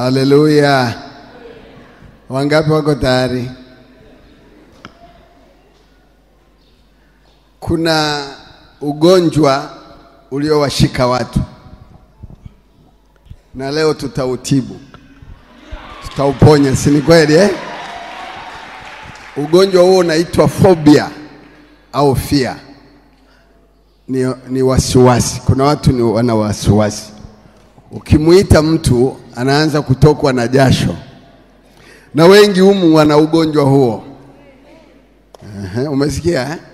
Haleluya! Wangapi wako tayari? Kuna ugonjwa uliowashika watu na leo tutautibu, tutauponya, si ni kweli eh? Ugonjwa huo unaitwa phobia au fear, ni, ni wasiwasi. Kuna watu ni wana wasiwasi, ukimwita mtu anaanza kutokwa na jasho, na wengi humu wana ugonjwa huo. Ehe, umesikia eh?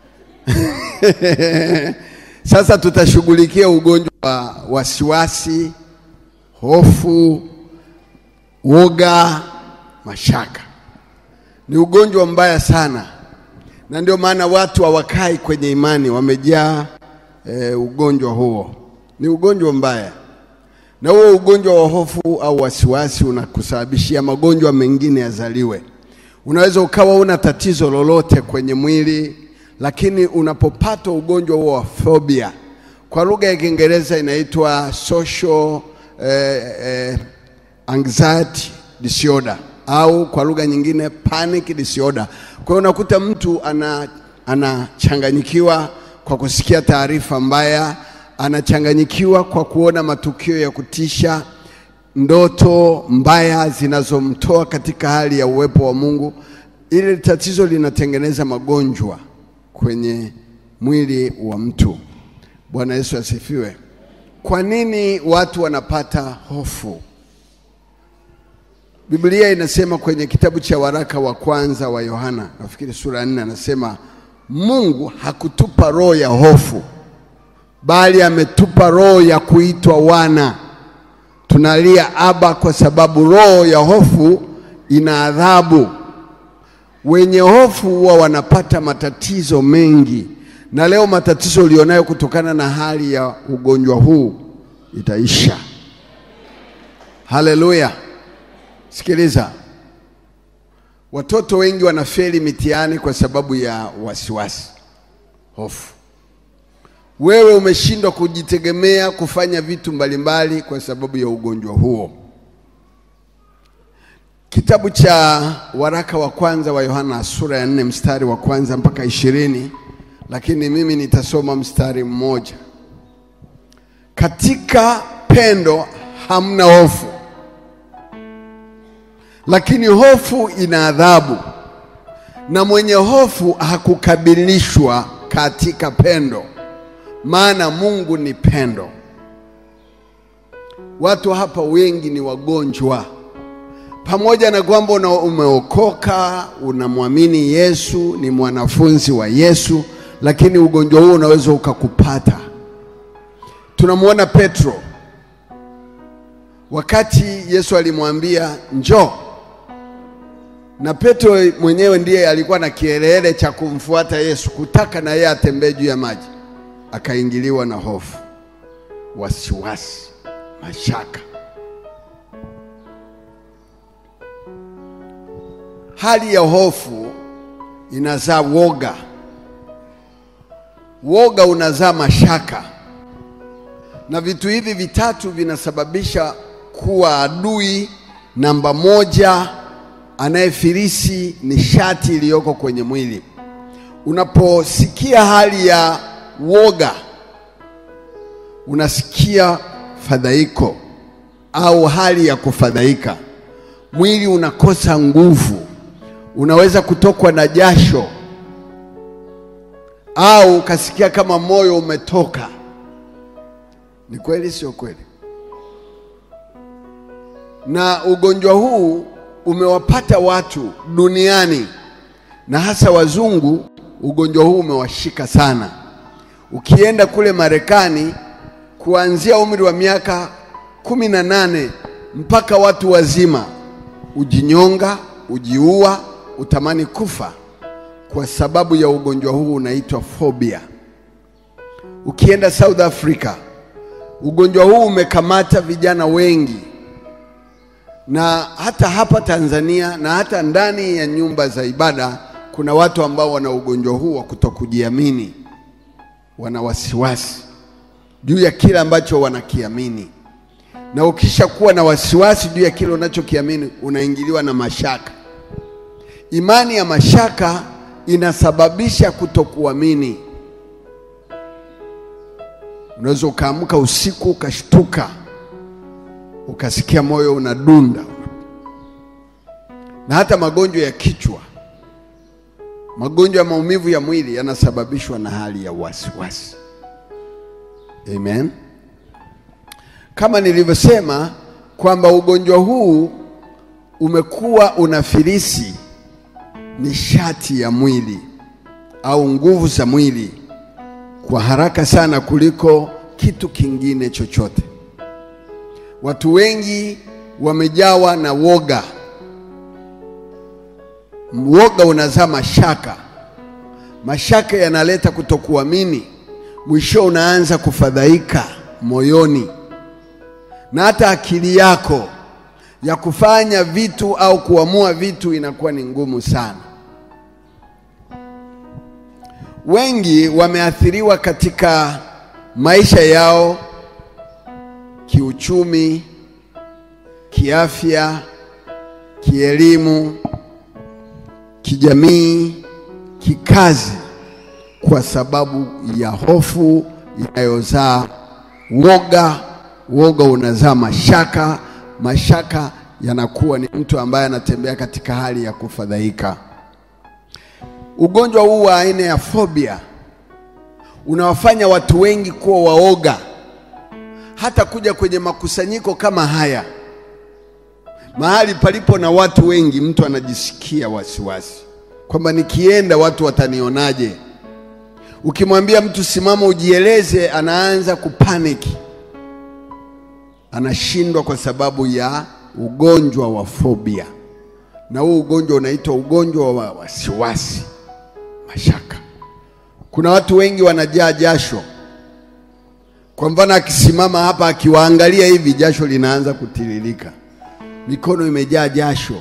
Sasa tutashughulikia ugonjwa wa wasiwasi, hofu, woga, mashaka. Ni ugonjwa mbaya sana, na ndio maana watu hawakai kwenye imani, wamejaa e, ugonjwa huo. Ni ugonjwa mbaya, na huo ugonjwa wa hofu au wasiwasi unakusababishia magonjwa mengine yazaliwe. Unaweza ukawa una tatizo lolote kwenye mwili lakini unapopata ugonjwa huo wa phobia, kwa lugha ya Kiingereza inaitwa social eh, eh, anxiety disorder au kwa lugha nyingine panic disorder. Kwa hiyo unakuta mtu ana anachanganyikiwa kwa kusikia taarifa mbaya, anachanganyikiwa kwa kuona matukio ya kutisha, ndoto mbaya zinazomtoa katika hali ya uwepo wa Mungu. Ile tatizo linatengeneza magonjwa kwenye mwili wa mtu. Bwana Yesu asifiwe. Kwa nini watu wanapata hofu? Biblia inasema kwenye kitabu cha waraka wa kwanza wa Yohana, nafikiri sura ya nne, anasema Mungu hakutupa roho ya hofu, bali ametupa roho ya kuitwa wana. Tunalia Aba, kwa sababu roho ya hofu ina adhabu. Wenye hofu huwa wanapata matatizo mengi, na leo matatizo ulionayo kutokana na hali ya ugonjwa huu itaisha. Haleluya! Sikiliza, watoto wengi wanafeli mitihani kwa sababu ya wasiwasi, hofu. Wewe umeshindwa kujitegemea kufanya vitu mbalimbali kwa sababu ya ugonjwa huo. Kitabu cha waraka wa kwanza wa Yohana sura ya nne mstari wa kwanza mpaka ishirini, lakini mimi nitasoma mstari mmoja. Katika pendo hamna hofu, lakini hofu ina adhabu, na mwenye hofu hakukabilishwa katika pendo, maana Mungu ni pendo. Watu hapa wengi ni wagonjwa pamoja na kwamba una umeokoka, unamwamini Yesu, ni mwanafunzi wa Yesu, lakini ugonjwa huo unaweza ukakupata. Tunamwona Petro wakati Yesu alimwambia njoo, na Petro mwenyewe ndiye alikuwa na kielele cha kumfuata Yesu, kutaka na yeye atembee juu ya maji, akaingiliwa na hofu, wasiwasi, mashaka. Hali ya hofu inazaa woga, woga unazaa mashaka, na vitu hivi vitatu vinasababisha kuwa adui namba moja anayefilisi nishati iliyoko kwenye mwili. Unaposikia hali ya woga, unasikia fadhaiko au hali ya kufadhaika, mwili unakosa nguvu unaweza kutokwa na jasho au ukasikia kama moyo umetoka. Ni kweli, sio kweli? Na ugonjwa huu umewapata watu duniani na hasa wazungu. Ugonjwa huu umewashika sana. Ukienda kule Marekani, kuanzia umri wa miaka kumi na nane mpaka watu wazima, ujinyonga, ujiua utamani kufa kwa sababu ya ugonjwa huu unaitwa phobia. Ukienda South Africa, ugonjwa huu umekamata vijana wengi, na hata hapa Tanzania na hata ndani ya nyumba za ibada kuna watu ambao wana ugonjwa huu wa kutokujiamini, wana wasiwasi juu ya kile ambacho wanakiamini. na ukishakuwa na wasiwasi juu ya kile unachokiamini unaingiliwa na mashaka. Imani ya mashaka inasababisha kutokuamini. Unaweza ukaamka usiku ukashtuka, ukasikia moyo unadunda, na hata magonjwa ya kichwa, magonjwa ya maumivu ya mwili yanasababishwa na hali ya wasiwasi. Amen. Kama nilivyosema kwamba ugonjwa huu umekuwa unafilisi nishati ya mwili au nguvu za mwili kwa haraka sana kuliko kitu kingine chochote. Watu wengi wamejawa na woga. Woga unazaa mashaka, mashaka yanaleta kutokuamini, mwisho unaanza kufadhaika moyoni, na hata akili yako ya kufanya vitu au kuamua vitu inakuwa ni ngumu sana. Wengi wameathiriwa katika maisha yao kiuchumi, kiafya, kielimu, kijamii, kikazi kwa sababu ya hofu inayozaa woga. Woga unazaa mashaka, mashaka yanakuwa ni mtu ambaye anatembea katika hali ya kufadhaika. Ugonjwa huu wa aina ya fobia unawafanya watu wengi kuwa waoga, hata kuja kwenye makusanyiko kama haya, mahali palipo na watu wengi, mtu anajisikia wasiwasi kwamba nikienda watu watanionaje? Ukimwambia mtu simama ujieleze, anaanza kupaniki, anashindwa kwa sababu ya ugonjwa wa fobia, na huu ugonjwa unaitwa ugonjwa wa wasiwasi, mashaka. Kuna watu wengi wanajaa jasho. Kwa mfano, akisimama hapa akiwaangalia hivi, jasho linaanza kutiririka, mikono imejaa jasho,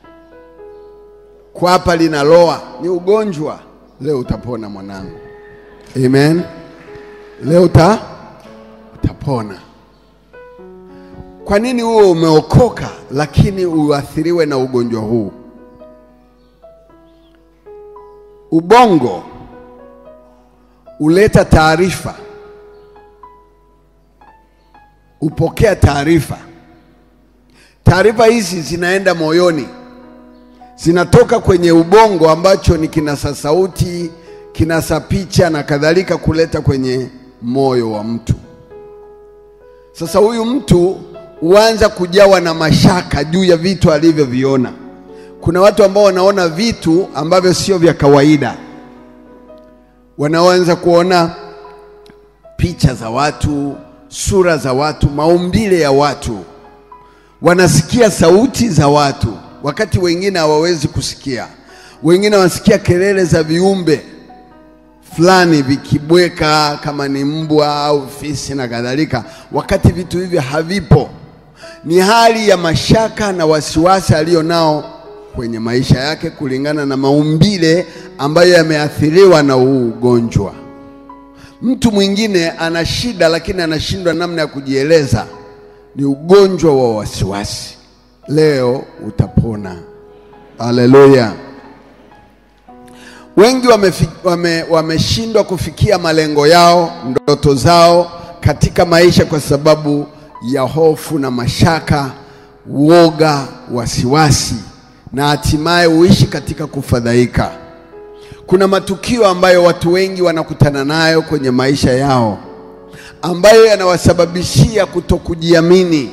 kwapa linaloa. Ni ugonjwa. Leo utapona mwanangu, amen. Leo uta utapona. Kwa nini huwe umeokoka lakini uathiriwe na ugonjwa huu? Ubongo huleta taarifa, upokea taarifa. Taarifa hizi zinaenda moyoni, zinatoka kwenye ubongo ambacho ni kinasa sauti, kinasa picha na kadhalika, kuleta kwenye moyo wa mtu. Sasa huyu mtu huanza kujawa na mashaka juu ya vitu alivyoviona. Kuna watu ambao wanaona vitu ambavyo sio vya kawaida, wanaanza kuona picha za watu, sura za watu, maumbile ya watu, wanasikia sauti za watu, wakati wengine hawawezi kusikia. Wengine wanasikia kelele za viumbe fulani vikibweka, kama ni mbwa au fisi na kadhalika, wakati vitu hivyo havipo. Ni hali ya mashaka na wasiwasi aliyo nao kwenye maisha yake kulingana na maumbile ambayo yameathiriwa na huu ugonjwa. Mtu mwingine ana shida lakini anashindwa namna ya kujieleza, ni ugonjwa wa wasiwasi. Leo utapona. Haleluya! Wengi wameshindwa wame, wame kufikia malengo yao, ndoto zao katika maisha kwa sababu ya hofu na mashaka, woga, wasiwasi na hatimaye huishi katika kufadhaika. Kuna matukio ambayo watu wengi wanakutana nayo kwenye maisha yao ambayo yanawasababishia kutokujiamini,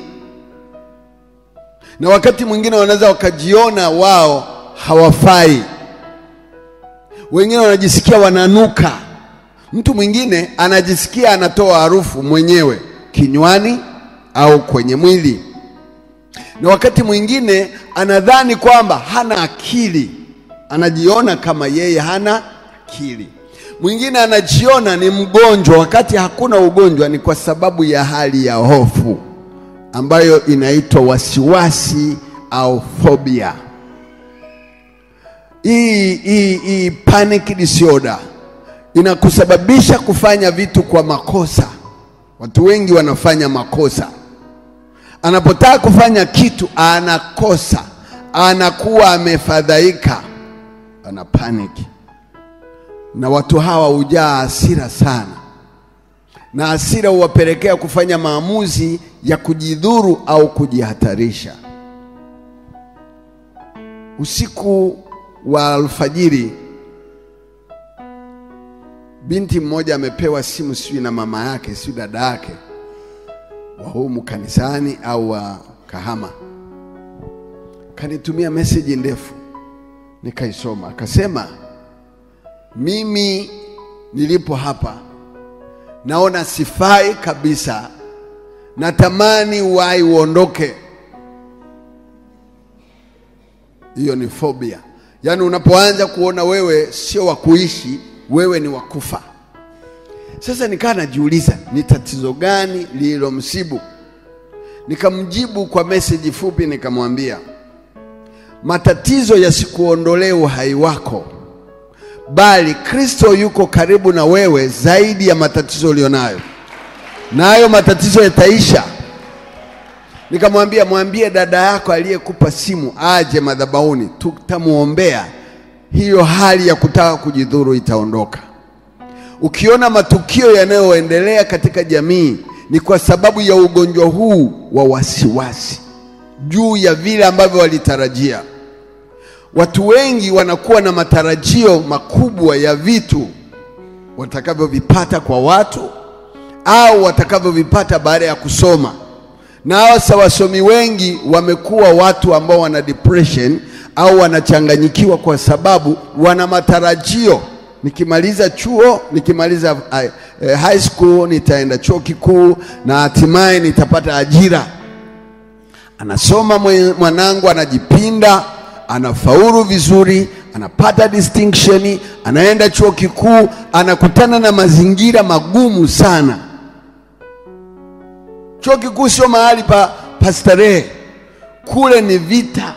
na wakati mwingine wanaweza wakajiona wao hawafai. Wengine wanajisikia wananuka. Mtu mwingine anajisikia anatoa harufu mwenyewe kinywani au kwenye mwili, na wakati mwingine anadhani kwamba hana akili, anajiona kama yeye hana akili. Mwingine anajiona ni mgonjwa wakati hakuna ugonjwa, ni kwa sababu ya hali ya hofu ambayo inaitwa wasiwasi au phobia. Hii hii hii panic disorder inakusababisha kufanya vitu kwa makosa. Watu wengi wanafanya makosa, anapotaka kufanya kitu anakosa, anakuwa amefadhaika, ana paniki, na watu hawa hujaa hasira sana, na hasira huwapelekea kufanya maamuzi ya kujidhuru au kujihatarisha. Usiku wa alfajiri, binti mmoja amepewa simu, sijui na mama yake, sijui dada yake wa humu kanisani au wa Kahama, kanitumia meseji ndefu, nikaisoma. Akasema, mimi nilipo hapa naona sifai kabisa, natamani uhai uondoke. Hiyo ni phobia, yaani unapoanza kuona wewe sio wa kuishi, wewe ni wa kufa. Sasa nikaa najiuliza ni tatizo gani lililomsibu. Nikamjibu kwa meseji fupi, nikamwambia matatizo yasikuondolee uhai wako, bali Kristo yuko karibu na wewe zaidi ya matatizo ulionayo, na hayo matatizo yataisha. Nikamwambia mwambie dada yako aliyekupa simu aje madhabahuni, tutamwombea, hiyo hali ya kutaka kujidhuru itaondoka. Ukiona matukio yanayoendelea katika jamii ni kwa sababu ya ugonjwa huu wa wasiwasi juu ya vile ambavyo walitarajia. Watu wengi wanakuwa na matarajio makubwa ya vitu watakavyovipata kwa watu au watakavyovipata baada ya kusoma, na hasa wasomi wengi wamekuwa watu ambao wana depression au wanachanganyikiwa kwa sababu wana matarajio nikimaliza chuo, nikimaliza uh, high school nitaenda chuo kikuu na hatimaye nitapata ajira. Anasoma mwanangu, anajipinda, anafaulu vizuri, anapata distinction, anaenda chuo kikuu, anakutana na mazingira magumu sana. Chuo kikuu sio mahali pa, pa starehe, kule ni vita.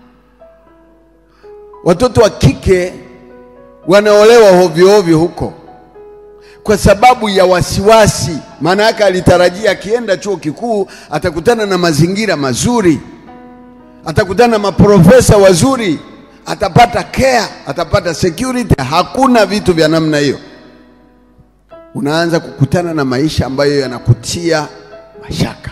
Watoto wa kike wanaolewa hovyo hovyo huko kwa sababu ya wasiwasi. Maana yake alitarajia akienda chuo kikuu atakutana na mazingira mazuri, atakutana na maprofesa wazuri, atapata care, atapata security. Hakuna vitu vya namna hiyo. Unaanza kukutana na maisha ambayo yanakutia mashaka.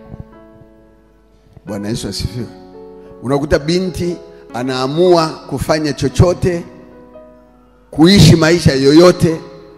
Bwana Yesu asifiwe. Unakuta binti anaamua kufanya chochote kuishi maisha yoyote.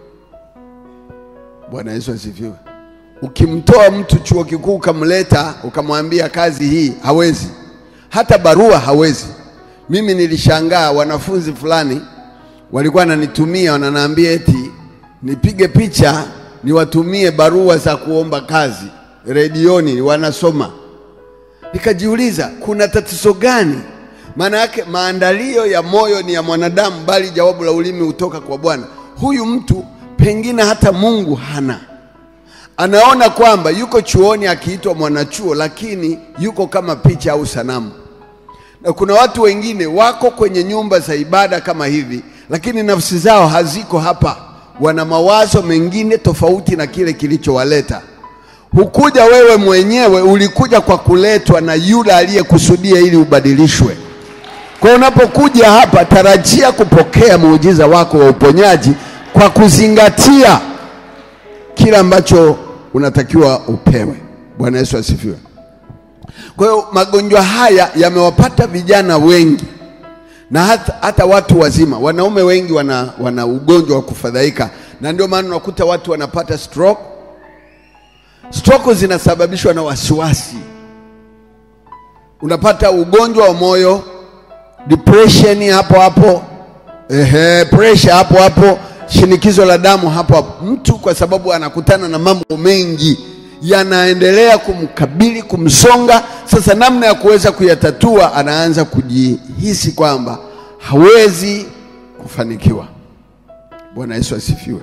Bwana Yesu asifiwe. Ukimtoa mtu chuo kikuu ukamleta ukamwambia kazi hii, hawezi, hata barua hawezi. Mimi nilishangaa, wanafunzi fulani walikuwa wananitumia, wananiambia eti nipige picha niwatumie barua za kuomba kazi redioni, wanasoma. Nikajiuliza kuna tatizo gani? Maana yake maandalio ya moyo ni ya mwanadamu, bali jawabu la ulimi hutoka kwa Bwana. Huyu mtu pengine hata Mungu hana, anaona kwamba yuko chuoni akiitwa mwanachuo, lakini yuko kama picha au sanamu. Na kuna watu wengine wako kwenye nyumba za ibada kama hivi, lakini nafsi zao haziko hapa, wana mawazo mengine tofauti na kile kilichowaleta. Hukuja wewe mwenyewe, ulikuja kwa kuletwa na yule aliyekusudia ili ubadilishwe. Kwa unapokuja hapa, tarajia kupokea muujiza wako wa uponyaji kwa kuzingatia kila ambacho unatakiwa upewe. Bwana Yesu asifiwe. Kwa hiyo magonjwa haya yamewapata vijana wengi na hata, hata watu wazima. Wanaume wengi wana, wana ugonjwa wa kufadhaika, na ndio maana unakuta watu wanapata stroke. Stroke zinasababishwa na wasiwasi. Unapata ugonjwa wa moyo, depression hapo hapo, ehe, pressure hapo hapo, shinikizo la damu hapo hapo. Mtu kwa sababu anakutana na mambo mengi yanaendelea kumkabili, kumsonga. Sasa namna ya kuweza kuyatatua, anaanza kujihisi kwamba hawezi kufanikiwa. Bwana Yesu asifiwe.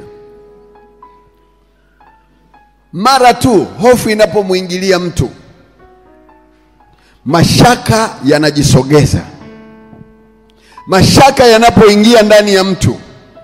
Mara tu hofu inapomwingilia mtu, mashaka yanajisogeza. Mashaka yanapoingia ndani ya mtu,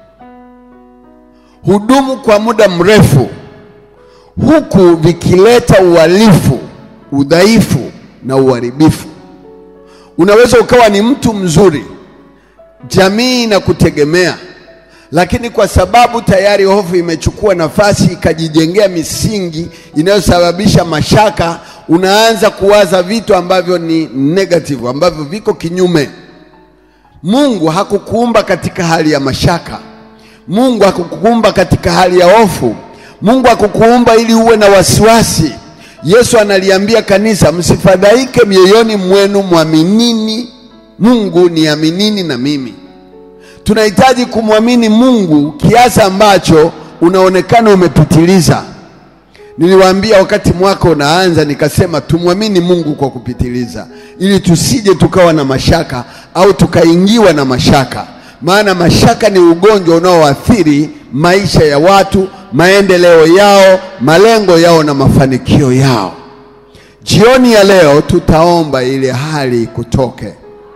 hudumu kwa muda mrefu, huku vikileta uhalifu, udhaifu, na uharibifu. Unaweza ukawa ni mtu mzuri, jamii inakutegemea, lakini kwa sababu tayari hofu imechukua nafasi ikajijengea misingi inayosababisha mashaka, unaanza kuwaza vitu ambavyo ni negative, ambavyo viko kinyume. Mungu hakukuumba katika hali ya mashaka. Mungu hakukuumba katika hali ya hofu. Mungu hakukuumba ili uwe na wasiwasi. Yesu analiambia kanisa, msifadhaike mioyoni mwenu, mwaminini Mungu, niaminini na mimi. Tunahitaji kumwamini Mungu kiasi ambacho unaonekana umepitiliza. Niliwaambia wakati mwaka unaanza, nikasema tumwamini Mungu kwa kupitiliza, ili tusije tukawa na mashaka au tukaingiwa na mashaka, maana mashaka ni ugonjwa unaoathiri maisha ya watu, maendeleo yao, malengo yao na mafanikio yao. Jioni ya leo tutaomba ile hali kutoke.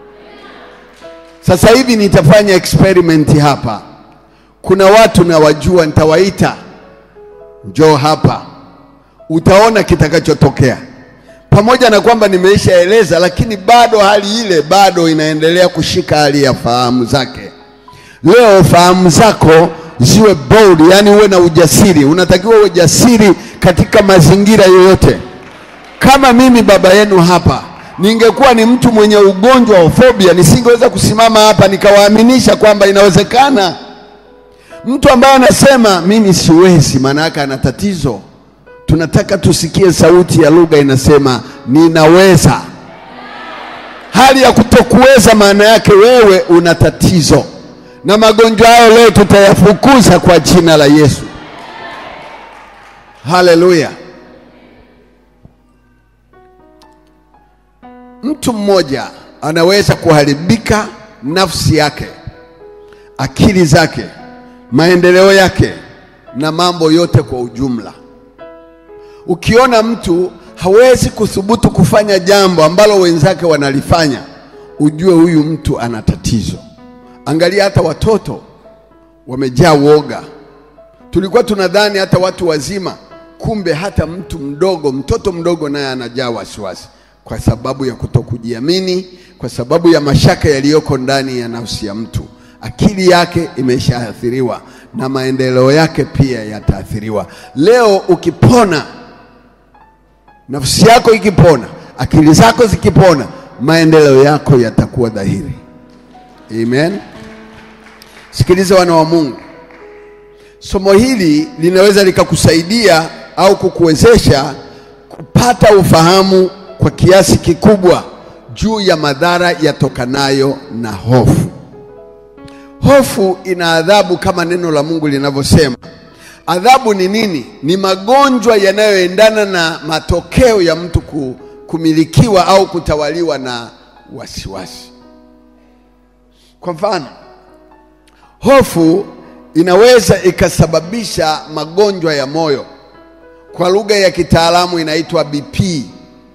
Sasa hivi nitafanya experiment hapa. Kuna watu nawajua, nitawaita njoo hapa, utaona kitakachotokea. Pamoja na kwamba nimeishaeleza, lakini bado hali ile bado inaendelea kushika hali ya fahamu zake. Leo fahamu zako ziwe bold, yani uwe na ujasiri. Unatakiwa uwe jasiri katika mazingira yoyote. Kama mimi baba yenu hapa ningekuwa ni mtu mwenye ugonjwa wa fobia, nisingeweza kusimama hapa nikawaaminisha kwamba inawezekana. Mtu ambaye anasema mimi siwezi, maana yake ana tatizo. Tunataka tusikie sauti ya lugha inasema ninaweza. Hali ya kutokuweza maana yake wewe una tatizo, na magonjwa hayo leo tutayafukuza kwa jina la Yesu. Haleluya! Mtu mmoja anaweza kuharibika nafsi yake, akili zake, maendeleo yake na mambo yote kwa ujumla. Ukiona mtu hawezi kuthubutu kufanya jambo ambalo wenzake wanalifanya, ujue huyu mtu ana tatizo. Angalia hata watoto wamejaa woga. Tulikuwa tunadhani hata watu wazima, kumbe hata mtu mdogo, mtoto mdogo naye anajaa wasiwasi kwa sababu ya kutokujiamini, kwa sababu ya mashaka yaliyoko ndani ya nafsi ya mtu. Akili yake imeshaathiriwa na maendeleo yake pia yataathiriwa. Leo ukipona, nafsi yako ikipona, akili zako zikipona, maendeleo yako yatakuwa dhahiri. Amen. Sikiliza wana wa Mungu, somo hili linaweza likakusaidia au kukuwezesha kupata ufahamu kwa kiasi kikubwa juu ya madhara yatokanayo na hofu. Hofu ina adhabu kama neno la Mungu linavyosema. Adhabu ni nini? Ni magonjwa yanayoendana na matokeo ya mtu kumilikiwa au kutawaliwa na wasiwasi. Kwa mfano, hofu inaweza ikasababisha magonjwa ya moyo, kwa lugha ya kitaalamu inaitwa BP.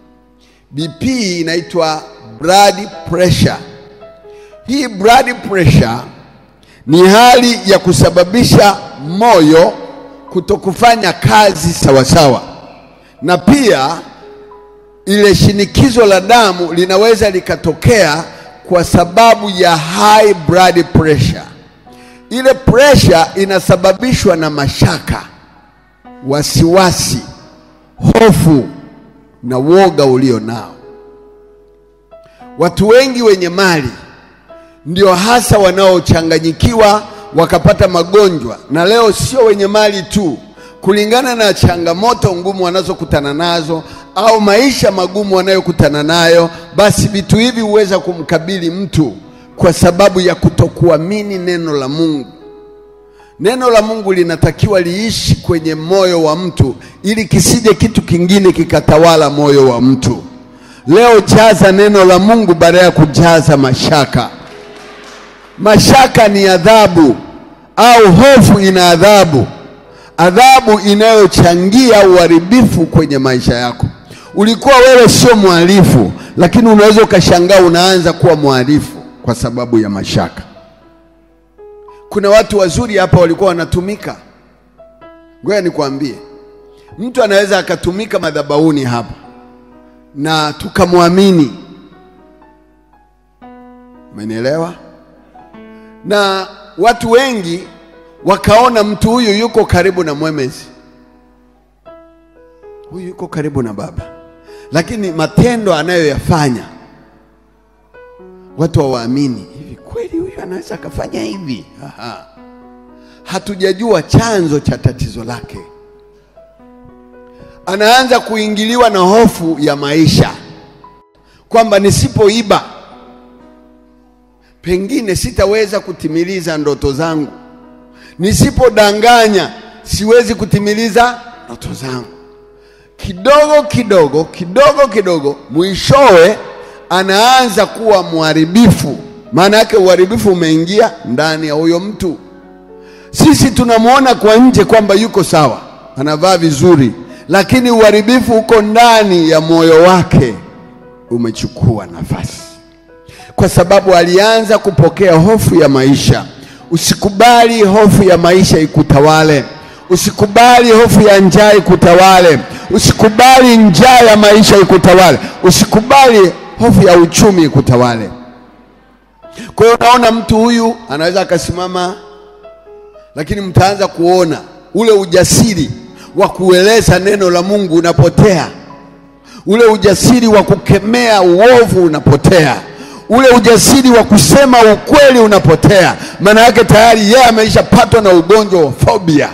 BP inaitwa blood pressure. Hii blood pressure ni hali ya kusababisha moyo kutokufanya kazi sawasawa, na pia ile shinikizo la damu linaweza likatokea kwa sababu ya high blood pressure. Ile pressure inasababishwa na mashaka, wasiwasi, hofu na woga ulio nao. Watu wengi wenye mali ndio hasa wanaochanganyikiwa wakapata magonjwa, na leo sio wenye mali tu, kulingana na changamoto ngumu wanazokutana nazo au maisha magumu wanayokutana nayo, basi vitu hivi huweza kumkabili mtu kwa sababu ya kutokuamini neno la Mungu. Neno la Mungu linatakiwa liishi kwenye moyo wa mtu ili kisije kitu kingine kikatawala moyo wa mtu. Leo jaza neno la Mungu badala ya kujaza mashaka. Mashaka ni adhabu au hofu ina adhabu, adhabu inayochangia uharibifu kwenye maisha yako. Ulikuwa wewe sio mhalifu, lakini unaweza ukashangaa unaanza kuwa mhalifu kwa sababu ya mashaka. Kuna watu wazuri hapa walikuwa wanatumika. Ngoja nikwambie, mtu anaweza akatumika madhabahuni hapa, na tukamwamini. Umenielewa? Na watu wengi wakaona mtu huyu yuko karibu na mwemezi, huyu yuko karibu na Baba, lakini matendo anayoyafanya watu hawaamini. Hivi kweli huyu anaweza akafanya hivi? Aha. Hatujajua chanzo cha tatizo lake. Anaanza kuingiliwa na hofu ya maisha, kwamba nisipoiba pengine sitaweza kutimiliza ndoto zangu, nisipodanganya siwezi kutimiliza ndoto zangu. Kidogo kidogo kidogo kidogo, mwishowe anaanza kuwa mharibifu. Maana yake uharibifu umeingia ndani ya huyo mtu. Sisi tunamwona kwa nje kwamba yuko sawa, anavaa vizuri, lakini uharibifu uko ndani ya moyo wake, umechukua nafasi, kwa sababu alianza kupokea hofu ya maisha. Usikubali hofu ya maisha ikutawale. Usikubali hofu ya njaa ikutawale. Usikubali njaa ya maisha ikutawale. Usikubali hofu ya uchumi ikutawale. Kwa hiyo unaona mtu huyu anaweza akasimama, lakini mtaanza kuona ule ujasiri wa kueleza neno la Mungu unapotea, ule ujasiri wa kukemea uovu unapotea, ule ujasiri wa kusema ukweli unapotea. Maana yake tayari yeye ameishapatwa na ugonjwa wa phobia.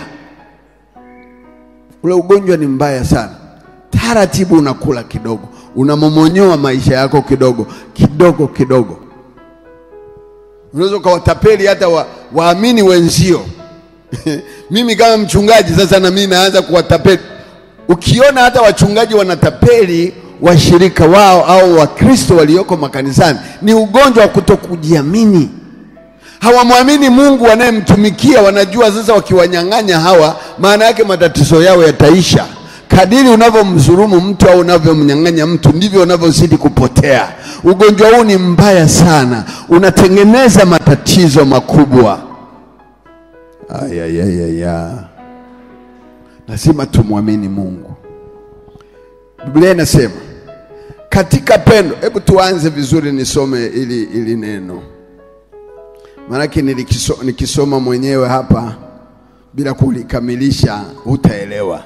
Ule ugonjwa ni mbaya sana. Taratibu unakula kidogo, unamomonyoa maisha yako kidogo kidogo kidogo. Unaweza ukawatapeli hata wa, waamini wenzio. Mimi kama mchungaji sasa, na mimi naanza kuwatapeli. Ukiona hata wachungaji wanatapeli washirika wao au Wakristo walioko makanisani, ni ugonjwa wa kutokujiamini. Hawamwamini Mungu wanayemtumikia. Wanajua sasa wakiwanyang'anya hawa, maana yake matatizo yao yataisha. Kadiri unavyomdhulumu mtu au unavyomnyang'anya mtu ndivyo unavyozidi kupotea. Ugonjwa huu ni mbaya sana, unatengeneza matatizo makubwa. Ayayayaya, lazima tumwamini Mungu. Biblia inasema katika pendo. Hebu tuanze vizuri, nisome ili, ili neno maanake nilikiso, nikisoma mwenyewe hapa bila kulikamilisha hutaelewa.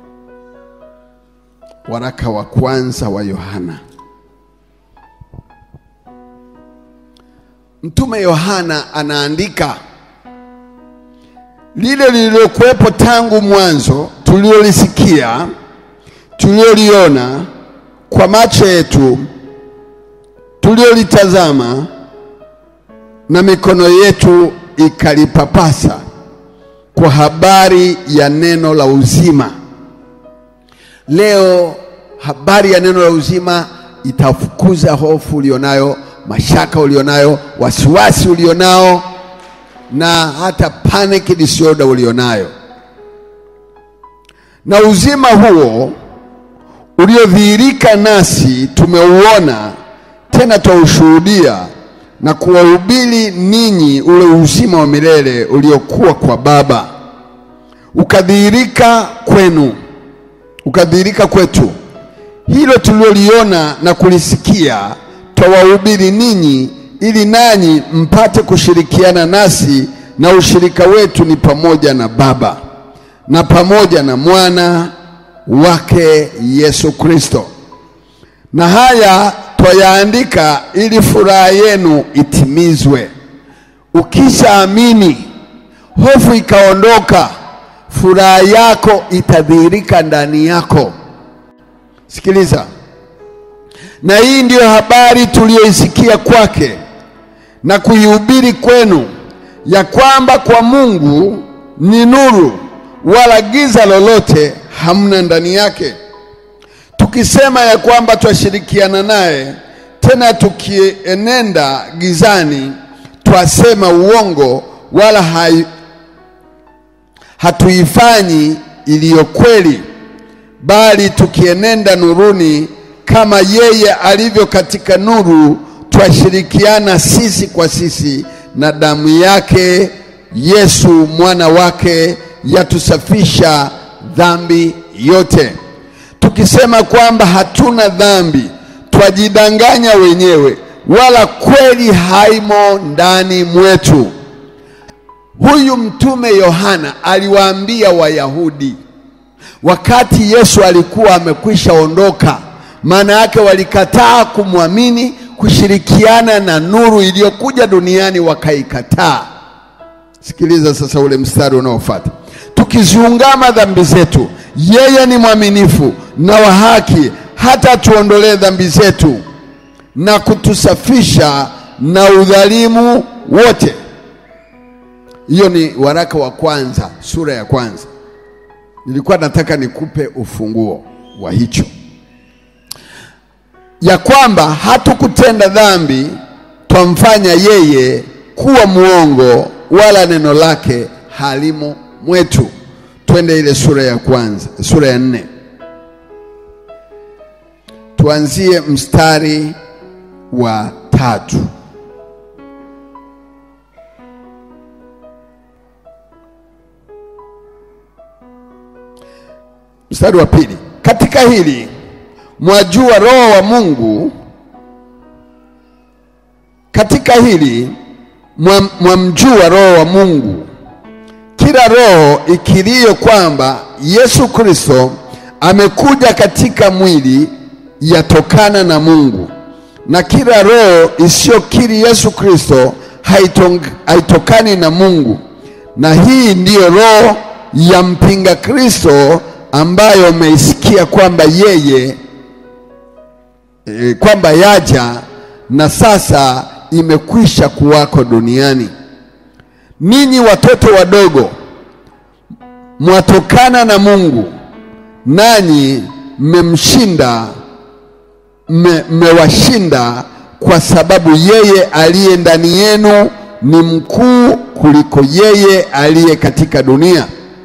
Waraka wa kwanza wa Yohana. Mtume Yohana anaandika lile lililokuwepo tangu mwanzo, tuliolisikia, tulioliona kwa macho yetu, tuliolitazama na mikono yetu ikalipapasa, kwa habari ya neno la uzima. Leo habari ya neno la uzima itafukuza hofu ulionayo, mashaka ulionayo, wasiwasi ulionao, na hata panic disorder ulionayo. Na uzima huo uliodhihirika nasi tumeuona, tena twaushuhudia na kuwahubiri ninyi ule uzima wa milele uliokuwa kwa Baba, ukadhihirika kwenu ukadhihirika kwetu. Hilo tuliloliona na kulisikia twawahubiri ninyi, ili nanyi mpate kushirikiana nasi, na ushirika wetu ni pamoja na Baba na pamoja na mwana wake Yesu Kristo. Na haya twayaandika ili furaha yenu itimizwe. Ukishaamini, hofu ikaondoka, furaha yako itadhihirika ndani yako. Sikiliza, na hii ndiyo habari tuliyoisikia kwake na kuihubiri kwenu, ya kwamba kwa Mungu ni nuru, wala giza lolote hamna ndani yake. Tukisema ya kwamba twashirikiana naye, tena tukienenda gizani, twasema uongo, wala hai, hatuifanyi iliyo kweli. Bali tukienenda nuruni, kama yeye alivyo katika nuru, twashirikiana sisi kwa sisi, na damu yake Yesu mwana wake yatusafisha dhambi yote tukisema kwamba hatuna dhambi, twajidanganya wenyewe, wala kweli haimo ndani mwetu. Huyu mtume Yohana aliwaambia Wayahudi wakati Yesu alikuwa amekwisha ondoka. Maana yake walikataa kumwamini, kushirikiana na nuru iliyokuja duniani, wakaikataa. Sikiliza sasa ule mstari unaofuata, tukiziungama dhambi zetu, yeye ni mwaminifu na wa haki, hata tuondolee dhambi zetu na kutusafisha na udhalimu wote. Hiyo ni waraka wa kwanza sura ya kwanza. Nilikuwa nataka nikupe ufunguo wa hicho, ya kwamba hatukutenda dhambi twamfanya yeye kuwa mwongo, wala neno lake halimo mwetu. Twende ile sura ya kwanza, sura ya nne, tuanzie mstari wa tatu. Mstari wa pili, katika hili mwajua roho wa Mungu, katika hili mwamjua roho wa Mungu. Kila roho ikiriyo kwamba Yesu Kristo amekuja katika mwili yatokana na Mungu, na kila roho isiyokiri Yesu Kristo haitokani na Mungu. Na hii ndiyo roho ya mpinga Kristo ambayo umeisikia kwamba yeye e, kwamba yaja na sasa imekwisha kuwako duniani. Ninyi watoto wadogo mwatokana na Mungu, nanyi mmemshinda, mmewashinda, kwa sababu yeye aliye ndani yenu ni mkuu kuliko yeye aliye katika dunia.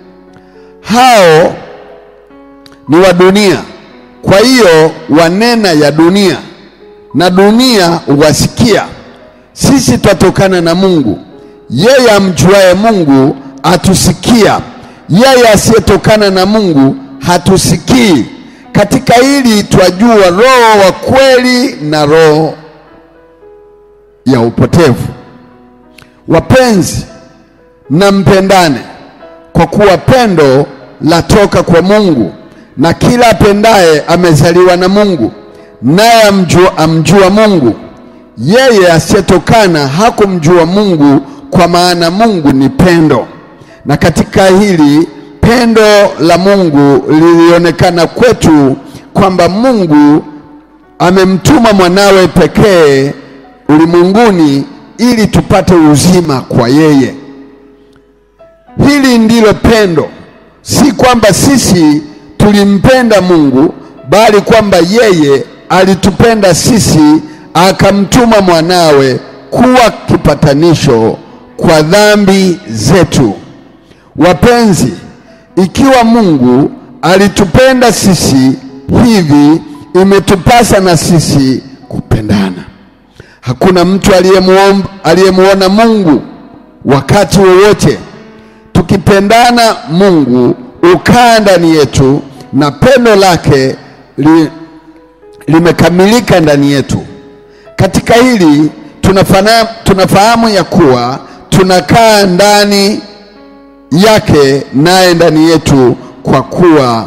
Hao ni wa dunia, kwa hiyo wanena ya dunia na dunia huwasikia. Sisi twatokana na Mungu, yeye amjuaye Mungu atusikia, yeye asiyetokana na Mungu hatusikii. Katika hili twajua roho wa kweli na roho ya upotevu. Wapenzi, na mpendane, kwa kuwa pendo latoka kwa Mungu na kila apendaye amezaliwa na Mungu, naye amjua, amjua Mungu. Yeye asiyetokana hakumjua Mungu, kwa maana Mungu ni pendo. Na katika hili pendo la Mungu lilionekana kwetu, kwamba Mungu amemtuma mwanawe pekee ulimwenguni ili tupate uzima kwa yeye. Hili ndilo pendo, si kwamba sisi tulimpenda Mungu bali kwamba yeye alitupenda sisi akamtuma mwanawe kuwa kipatanisho kwa dhambi zetu. Wapenzi, ikiwa Mungu alitupenda sisi hivi, imetupasa na sisi kupendana. Hakuna mtu aliyemuona Mungu wakati wowote. Tukipendana, Mungu ukaa ndani yetu na pendo lake li, limekamilika ndani yetu. Katika hili tunafana, tunafahamu ya kuwa tunakaa ndani yake naye ndani yetu, kwa kuwa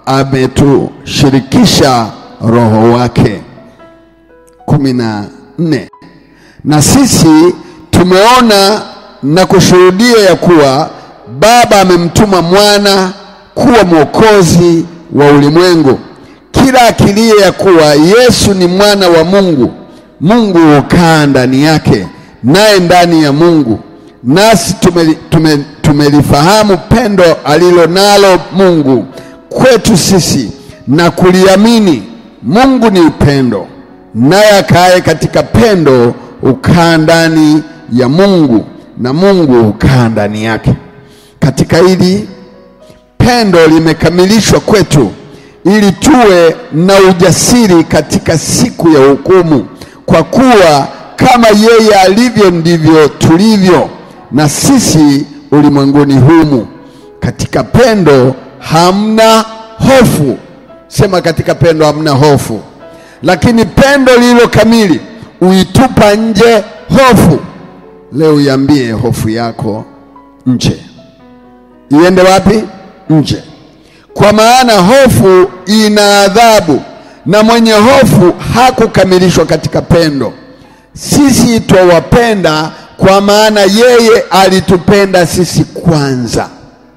ametushirikisha roho wake. kumi na nne. Na sisi tumeona na kushuhudia ya kuwa Baba amemtuma mwana kuwa mwokozi wa ulimwengu. Kila akilie ya kuwa Yesu ni mwana wa Mungu, Mungu hukaa ndani yake, naye ndani ya Mungu. Nasi tumelifahamu tume, tume pendo alilo nalo Mungu kwetu sisi na kuliamini. Mungu ni upendo, naye akaaye katika pendo hukaa ndani ya Mungu na Mungu hukaa ndani yake. Katika hili pendo limekamilishwa kwetu ili tuwe na ujasiri katika siku ya hukumu, kwa kuwa kama yeye alivyo ndivyo tulivyo na sisi ulimwenguni humu. Katika pendo hamna hofu, Sema katika pendo hamna hofu, lakini pendo lililo kamili uitupa nje hofu. Leo iambie hofu yako nje, iende wapi? Nje, kwa maana hofu ina adhabu, na mwenye hofu hakukamilishwa katika pendo. Sisi twawapenda kwa maana yeye alitupenda sisi kwanza.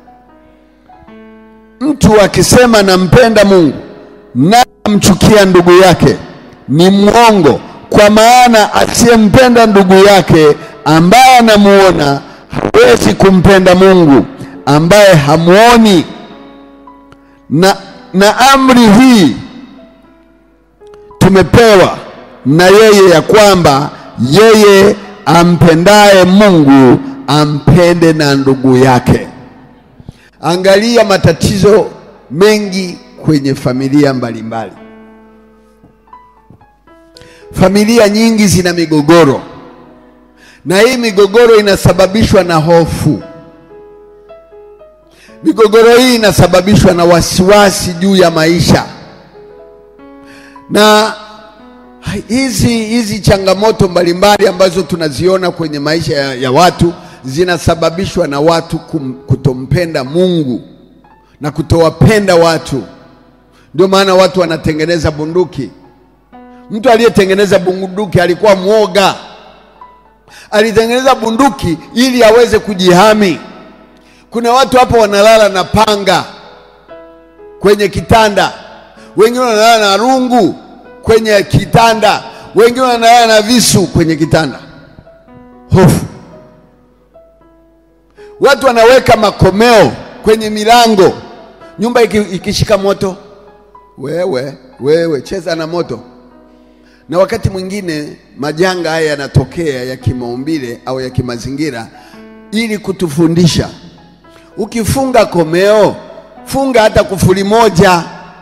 Mtu akisema nampenda Mungu na amchukia ndugu yake ni mwongo, kwa maana asiyempenda ndugu yake ambaye anamuona hawezi kumpenda Mungu ambaye hamuoni. Na, na amri hii tumepewa na yeye ya kwamba yeye ampendaye Mungu ampende na ndugu yake. Angalia matatizo mengi kwenye familia mbalimbali. Familia nyingi zina migogoro, na hii migogoro inasababishwa na hofu. Migogoro hii inasababishwa na wasiwasi juu ya maisha, na hizi hizi changamoto mbalimbali ambazo tunaziona kwenye maisha ya, ya watu zinasababishwa na watu kum, kutompenda Mungu na kutowapenda watu. Ndio maana watu wanatengeneza bunduki. Mtu aliyetengeneza bunduki alikuwa mwoga, alitengeneza bunduki ili aweze kujihami. Kuna watu hapo wanalala na panga kwenye kitanda, wengine wanalala na rungu kwenye kitanda, wengine wanalala na visu kwenye kitanda. Hofu. Watu wanaweka makomeo kwenye milango, nyumba iki, ikishika moto, wewe wewe cheza na moto. Na wakati mwingine majanga haya yanatokea ya kimaumbile au ya kimazingira ili kutufundisha. Ukifunga komeo, funga hata kufuli moja.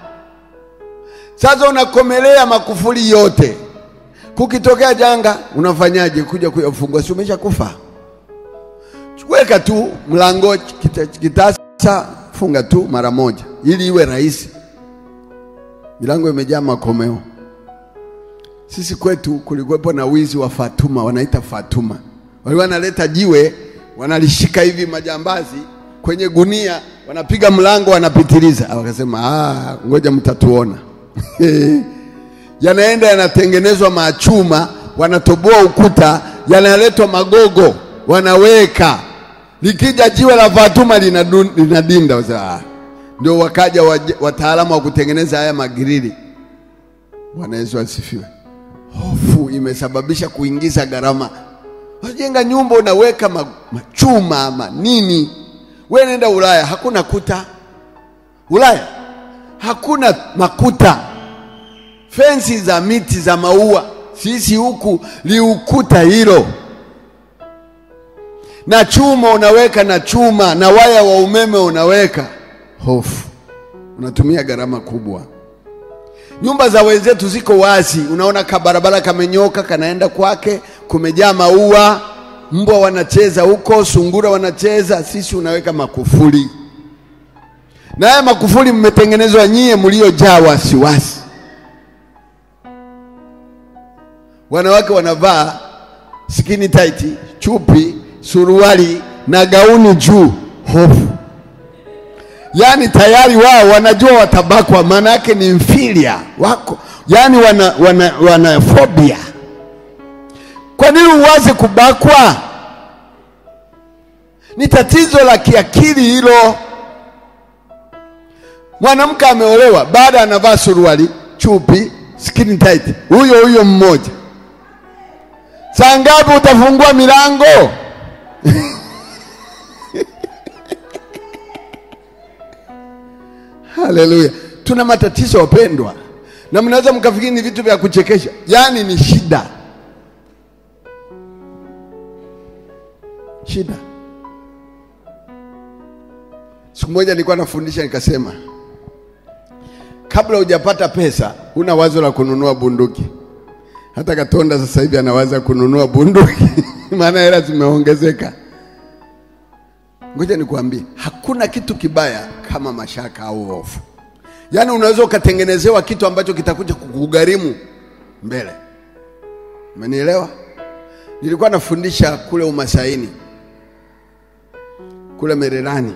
Sasa unakomelea makufuli yote, kukitokea janga unafanyaje? Kuja kuyafungua, si umesha kufa? Weka tu mlango kita, kitasa, funga tu mara moja, ili iwe rahisi. Milango imejaa makomeo. Sisi kwetu kulikuwepo na wizi wa Fatuma, wanaita Fatuma. Walikuwa wanaleta jiwe, wanalishika hivi majambazi kwenye gunia, wanapiga mlango, wanapitiliza. Wakasema ah, ngoja mtatuona. Yanaenda yanatengenezwa machuma, wanatoboa ukuta, yanaletwa magogo, wanaweka. Likija jiwe la Fatuma linadinda. Ah, ndio wakaja wataalamu wa kutengeneza haya magirili. Bwana Yesu asifiwe. Hofu imesababisha kuingiza gharama. Unajenga nyumba unaweka machuma ama nini? We nenda Ulaya, hakuna kuta. Ulaya hakuna makuta, fensi za miti za maua. Sisi huku liukuta hilo, na chuma unaweka na chuma na waya wa umeme unaweka. Hofu, unatumia gharama kubwa. Nyumba za wenzetu ziko wazi, unaona kabarabara kamenyoka kanaenda kwake, kumejaa maua, mbwa wanacheza huko, sungura wanacheza. Sisi unaweka makufuli, na haya makufuli mmetengenezwa nyie mliojaa wasiwasi. Wanawake wanavaa skinny tight, chupi, suruali na gauni juu, hofu Yaani tayari wao wanajua watabakwa, maana yake ni inferior wako, yaani wana, wana, wana phobia. Kwa nini uwaze kubakwa? Ni tatizo la kiakili hilo. Mwanamke ameolewa, baada anavaa suruali, chupi, skin tight, huyo huyo mmoja. Saa ngapi utafungua milango? Haleluya! Tuna matatizo wapendwa, na mnaweza mkafikiri ni vitu vya kuchekesha, yaani ni shida, shida. Siku moja nilikuwa nafundisha nikasema, kabla hujapata pesa, huna wazo la kununua bunduki. Hata Katonda sasa hivi anawaza kununua bunduki maana hela zimeongezeka. Ngoja nikwambie, hakuna kitu kibaya kama mashaka au hofu. Yaani unaweza ukatengenezewa kitu ambacho kitakuja kukugharimu mbele. Umenielewa? Nilikuwa nafundisha kule Umasaini, kule Mererani.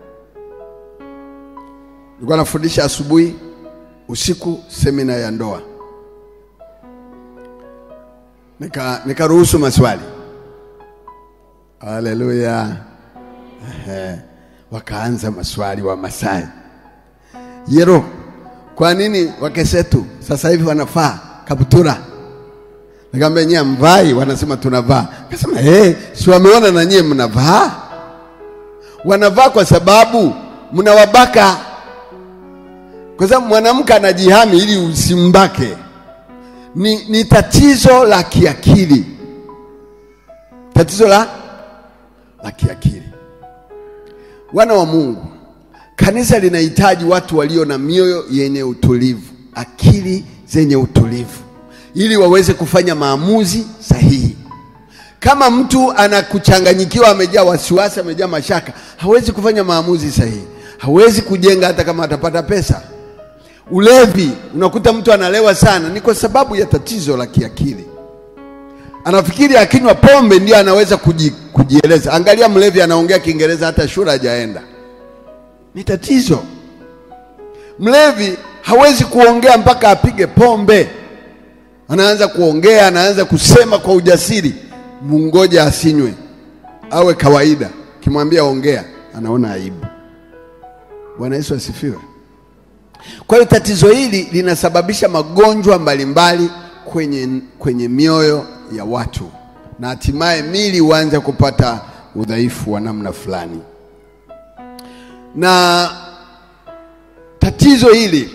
Nilikuwa nafundisha asubuhi, usiku semina ya ndoa. Nika nikaruhusu maswali. Haleluya. Ehe. Wakaanza maswali wa Masai. Yero, kwa nini wakesetu sasa hivi wanafaa kaptura? Nikamwambia nyie mvai, wanasema tunavaa. Akasema eh, si wameona na nyie mnavaa? Wanavaa kwa sababu mnawabaka, kwa sababu mwanamke anajihami ili usimbake. Ni, ni tatizo la kiakili, tatizo la la kiakili. Wana wa Mungu, kanisa linahitaji watu walio na mioyo yenye utulivu, akili zenye utulivu, ili waweze kufanya maamuzi sahihi. Kama mtu anakuchanganyikiwa, amejaa wasiwasi, amejaa mashaka, hawezi kufanya maamuzi sahihi, hawezi kujenga hata kama atapata pesa. Ulevi, unakuta mtu analewa sana, ni kwa sababu ya tatizo la kiakili. Anafikiri akinywa pombe ndio anaweza kuji, kujieleza. Angalia mlevi anaongea Kiingereza hata shule hajaenda, ni tatizo. Mlevi hawezi kuongea mpaka apige pombe, anaanza kuongea, anaanza kusema kwa ujasiri. Mungoja asinywe, awe kawaida. Kimwambia ongea, anaona aibu. Bwana Yesu asifiwe. Kwa hiyo tatizo hili linasababisha magonjwa mbalimbali kwenye, kwenye mioyo ya watu na hatimaye mili huanza kupata udhaifu wa namna fulani. Na tatizo hili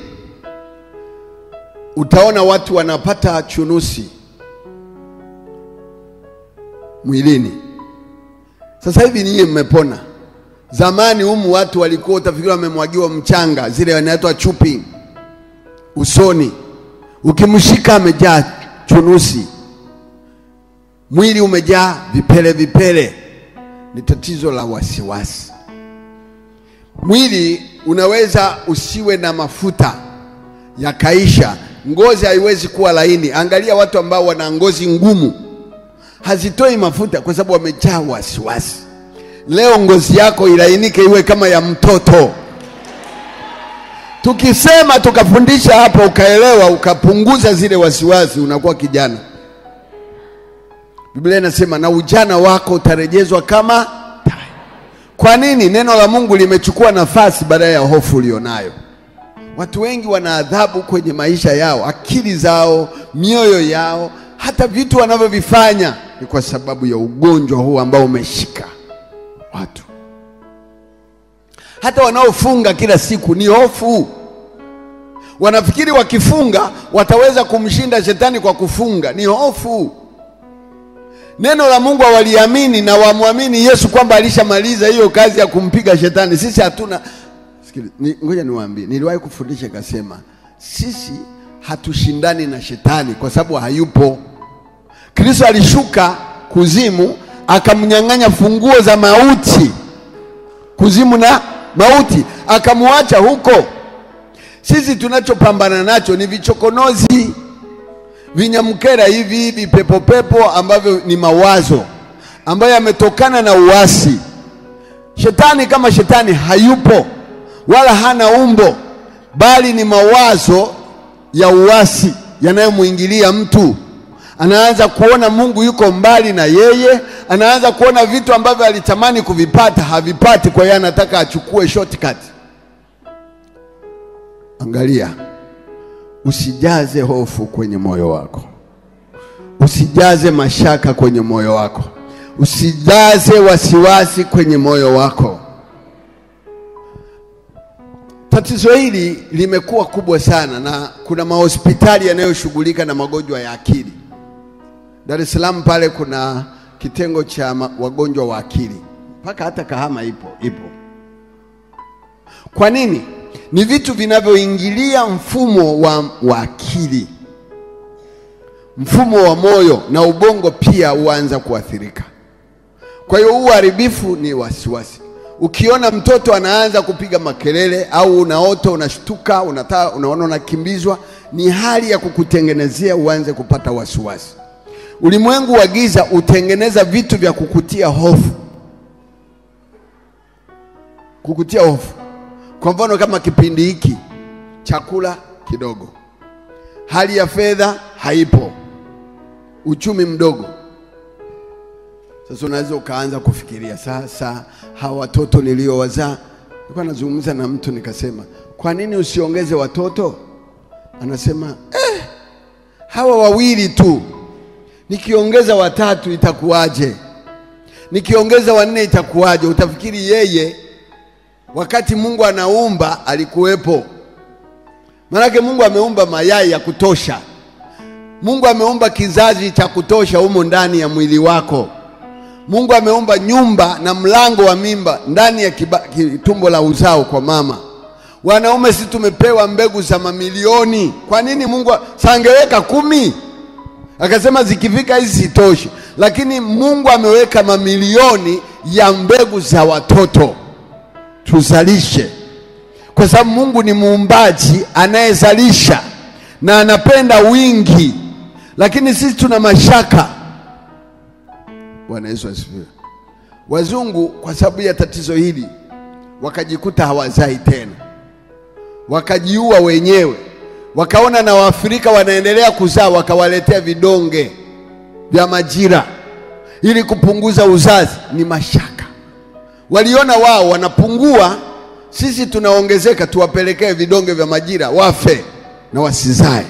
utaona watu wanapata chunusi mwilini. Sasa hivi ninyi mmepona. Zamani humu watu walikuwa utafikiri wamemwagiwa mchanga, zile wanaitwa chupi usoni, ukimshika amejaa chunusi, mwili umejaa vipele vipele. Ni tatizo la wasiwasi. Mwili unaweza usiwe na mafuta yakaisha, ngozi haiwezi kuwa laini. Angalia watu ambao wana ngozi ngumu, hazitoi mafuta kwa sababu wamejaa wasiwasi. Leo ngozi yako ilainike iwe kama ya mtoto. Tukisema tukafundisha hapo, ukaelewa, ukapunguza zile wasiwasi, unakuwa kijana. Biblia inasema na ujana wako utarejezwa kama tai. Kwa nini? Neno la Mungu limechukua nafasi badala ya hofu ulionayo. Watu wengi wana adhabu kwenye maisha yao, akili zao, mioyo yao, hata vitu wanavyovifanya ni kwa sababu ya ugonjwa huu ambao umeshika watu. Hata wanaofunga kila siku ni hofu. Wanafikiri wakifunga wataweza kumshinda shetani kwa kufunga, ni hofu. Neno la Mungu hawaliamini na wamwamini Yesu kwamba alishamaliza hiyo kazi ya kumpiga shetani. Sisi hatuna Sikili, ni, ngoja niwaambie, niliwahi kufundisha ikasema, sisi hatushindani na shetani kwa sababu hayupo. Kristo alishuka kuzimu akamnyang'anya funguo za mauti, kuzimu na mauti, akamwacha huko. Sisi tunachopambana nacho ni vichokonozi, vinyamkera hivi, vipepopepo ambavyo ni mawazo ambayo yametokana na uasi. Shetani kama shetani hayupo wala hana umbo, bali ni mawazo ya uasi yanayomwingilia mtu. Anaanza kuona Mungu yuko mbali na yeye, anaanza kuona vitu ambavyo alitamani kuvipata havipati, kwa hiyo anataka achukue shortcut. Angalia, usijaze hofu kwenye moyo wako, usijaze mashaka kwenye moyo wako, usijaze wasiwasi kwenye moyo wako. Tatizo hili limekuwa kubwa sana na kuna mahospitali yanayoshughulika na magonjwa ya akili. Dar es Salaam pale kuna kitengo cha wagonjwa wa akili, mpaka hata Kahama ipo ipo. Kwa nini? Ni vitu vinavyoingilia mfumo wa, wa akili, mfumo wa moyo na ubongo pia huanza kuathirika. Kwa hiyo huu uharibifu ni wasiwasi. Ukiona mtoto anaanza kupiga makelele au unaota unashtuka, unataka unaona unakimbizwa, ni hali ya kukutengenezea uanze kupata wasiwasi. Ulimwengu wa giza utengeneza vitu vya kukutia hofu, kukutia hofu. Kwa mfano kama kipindi hiki, chakula kidogo, hali ya fedha haipo, uchumi mdogo. Sasa unaweza ukaanza kufikiria sasa, hawa watoto niliowazaa. Nilikuwa nazungumza na mtu nikasema, kwa nini usiongeze watoto? Anasema eh, hawa wawili tu, nikiongeza watatu itakuwaje? Nikiongeza wanne itakuwaje? Utafikiri yeye wakati Mungu anaumba alikuwepo. Maanake Mungu ameumba mayai ya kutosha. Mungu ameumba kizazi cha kutosha humo ndani ya mwili wako. Mungu ameumba nyumba na mlango wa mimba ndani ya kiba, tumbo la uzao kwa mama. Wanaume si tumepewa mbegu za mamilioni? Kwa nini Mungu sangeweka kumi? Akasema zikifika hizi sitoshi, lakini Mungu ameweka mamilioni ya mbegu za watoto tuzalishe, kwa sababu Mungu ni muumbaji anayezalisha na anapenda wingi, lakini sisi tuna mashaka. Bwana Yesu asifiwe. Wazungu kwa sababu ya tatizo hili wakajikuta hawazai tena, wakajiua wenyewe, wakaona na Waafrika wanaendelea kuzaa, wakawaletea vidonge vya majira ili kupunguza uzazi. Ni mashaka, waliona wao wanapungua, sisi tunaongezeka, tuwapelekee vidonge vya majira wafe na wasizae.